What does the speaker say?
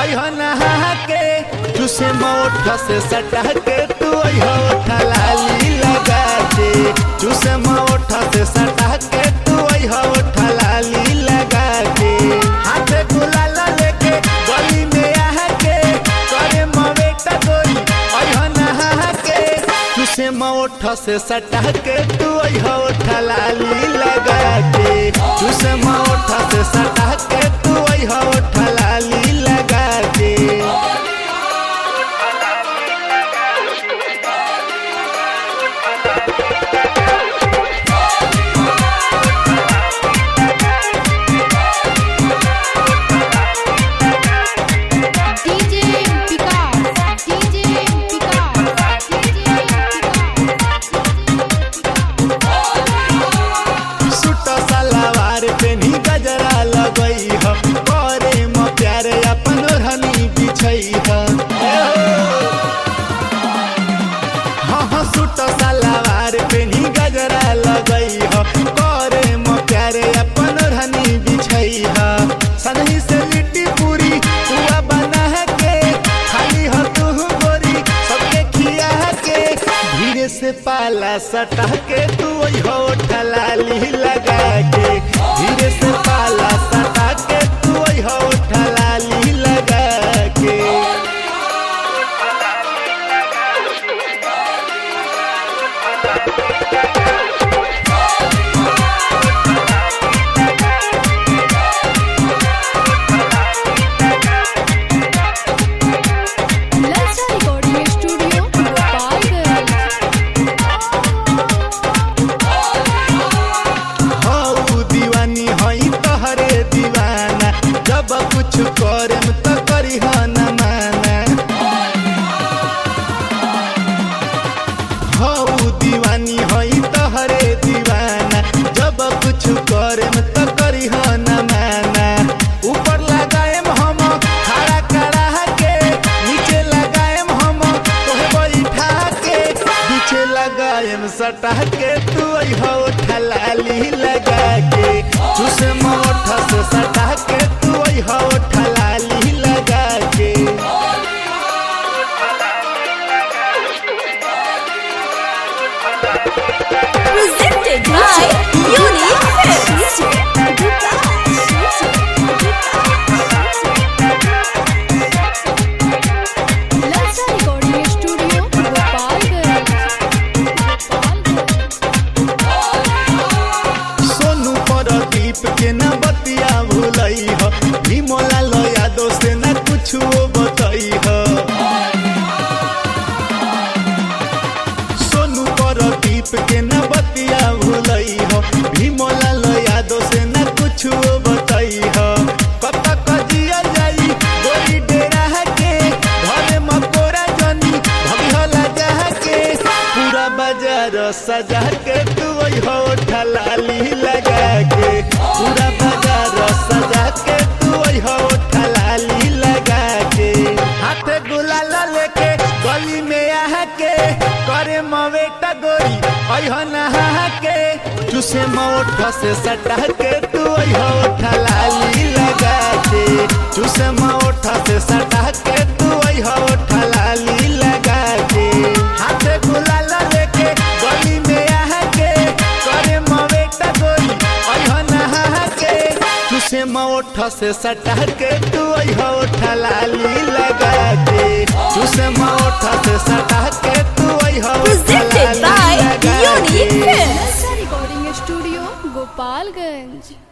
अइह नहा के चूसे मोठ से सटा के तू अइह ओठा लाली लगा के चूसे मोठ से सटा के तू अइह ओठा लाली लगा के हाथे गुलाल लेके गली में आ के करे मवेटा गोरी अइह नहा के चूसे मोठ से सटा के तू अइह ओठा लाली लगा के चूसे मोठ से सटा के तू अइह ओठा लाली लगा के DJ Vikas, DJ Vikas, DJ suit सलवार पेनी गजरा लगई ह करे म प्यारे अपन ओढ़नी बिछई ह हाँ हाँ सूट सलवार पेनी गजरा लगई ह करे म प्यारे अपन ओढ़नी बिछई ह सनही से लिट्टी पूरी पुआ बना के खाली ह तू गोरी सबके खिया के धीरे से पाला सटा के तू हो ठलाली लगा के धीरे से पाला सटा के तू हो ठलाली लगा के Lalsa Recording Studio, Gopalganj. हऊ दीवानी हई तहरे दीवाना जब कुछ करम त करी न माना हऊ दीवानी हई तहरे दीवाना जब कुछ करम त करी न माना ऊपर लगाएम हम खड़ा करा के नीचे लगाएम हम तोहे बैठा के पीछे लगाएम सटा के तू हो ठलाली लगा के चूसे मोठ से सटा के तू हो ठलाली लगा के Presented by Unique Lalsa Recording Studio, Gopalganj. Sonu Pradeep के न बतिया भूलई ह विमला लया दोस्त न कुछ बतई ह सोनू परदीप के न बतिया भूलई ह विमला लया दोस्त न कुछ बतई ह कब तक जिया जाई गोरी डेरा के घरे मकोरा जनी भगला जा के पूरा बाजार सजा के तू हो ठलाली लगा के पूरा बाजार सजा के तू हो ठलाली लगा के हाथे गुलाल लेके गली में आ के करे मवेटा गोरी अह नहा के चूसे मोठ से सटा के तू हो ठलाली लगा के चूसे मोठ से सटा के तू हो ठलाली लगा के हाथे गुलाल लेके गली में आ के करे मवेटा गोरी अह नहा के चूसे मोठ से सटा के तू हो ठलाली लगा के चूसे मोठ से सटा के तू हो Presented by ठलाली लगा Unique के। Films. Lalsa Recording Studio, Gopalganj.